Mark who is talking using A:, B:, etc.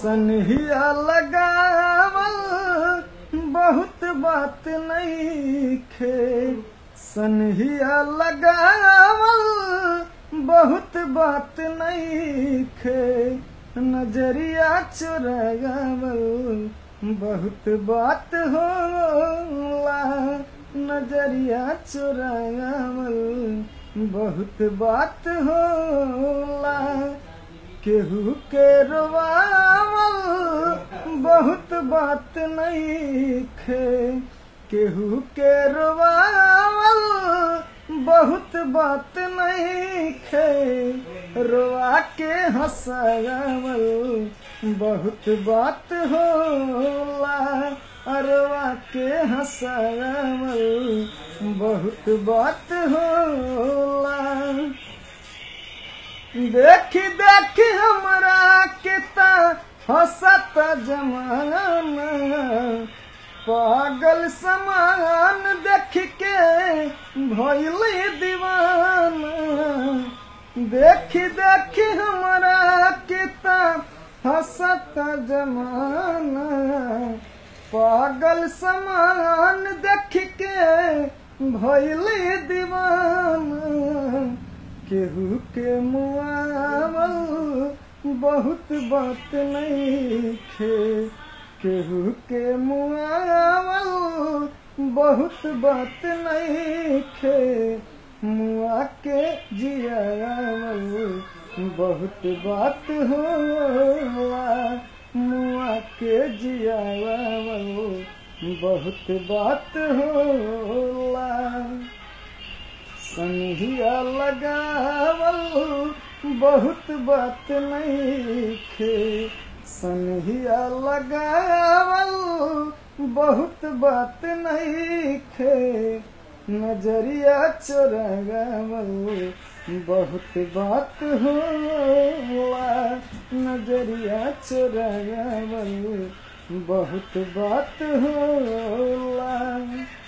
A: सनहिया लगावल बहुत बात नहीं खे सनहिया लगावल बहुत बात नहीं खे नजरिया चुरावल बहुत बात होला नजरिया चुरावल बहुत बात होला केहू के रोवावल बहुत बात नहीं खे केहू के रोवावल बहुत बात नहीं खे रोआ के हंसावल बहुत बात होला अरवा के हंसावल बहुत बात होला देखी देखी हमरा किता हंसत जमाना पागल समान देख के भइल दीवाना देखी देखी हमरा किता हंसत जमाना पागल समान देख के भइल दीवाना केहू के मुआवल बहुत बात नहीं खे केहू के मुआवल बहुत बात नहीं खे मुआ के जियावल बहुत बात होला मुआ के जियावल बहुत बात होला सनहिया लगावल बहुत बात नहीं खे सनहिया लगावल बहुत बात नहीं खे नजरिया चोरावल बहुत बात होला नजरिया चोरावल बहुत बात होला